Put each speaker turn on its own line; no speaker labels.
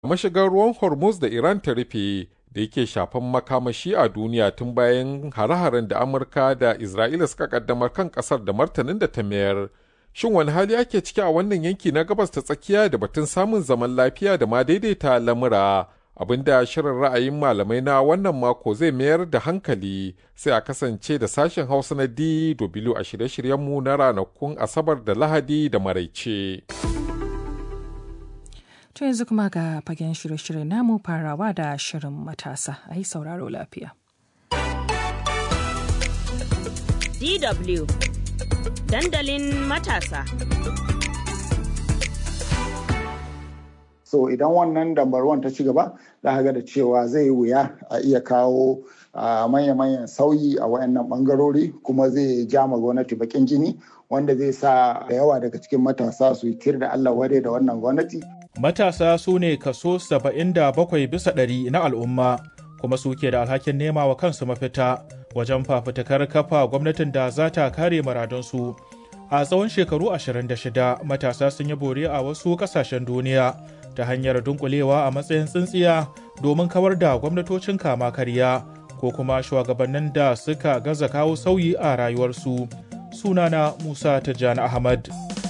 mashigar ruwan Hormuz da Iran ta rufe da yake shafan makamashi a duniya tun bayan hare-haren da Amurka da Isra'ila suka kaddamar kan kasar da martanin da ta mayar. Shin wani hali ake ciki a wannan yanki na gabas ta tsakiya da batun samun zaman lafiya da ma daidaita lamura? abinda shirin ra'ayin malamai na wannan mako zai mayar da hankali sai a kasance da sashen hausa na DW a shirye-shiryenmu na ranakun asabar da lahadi da maraice.
To yanzu kuma ga fagen shirye-shirye namu farawa da shirin matasa a yi sauraro lafiya.
DW dandalin matasa.
so idan wannan dambarwan ta ci gaba za ga da cewa zai yi wuya a iya kawo manya-manyan sauyi a wayannan bangarori kuma zai ja ma gwamnati bakin jini wanda zai sa da yawa daga cikin matasa su yi tir da Allah wade da wannan gwamnati.
Matasa su ne kaso 77 bisa ɗari na al'umma kuma suke da alhakin nema wa kansu mafita wajen fafutukar kafa gwamnatin da za ta kare maradunsu. A tsawon shekaru 26 matasa sun yi bore a wasu ƙasashen duniya ta hanyar dunkulewa a matsayin tsintsiya domin kawar da gwamnatocin kama karya ko kuma shugabannin da suka gaza kawo sauyi a rayuwarsu sunana musa tijjani ahmad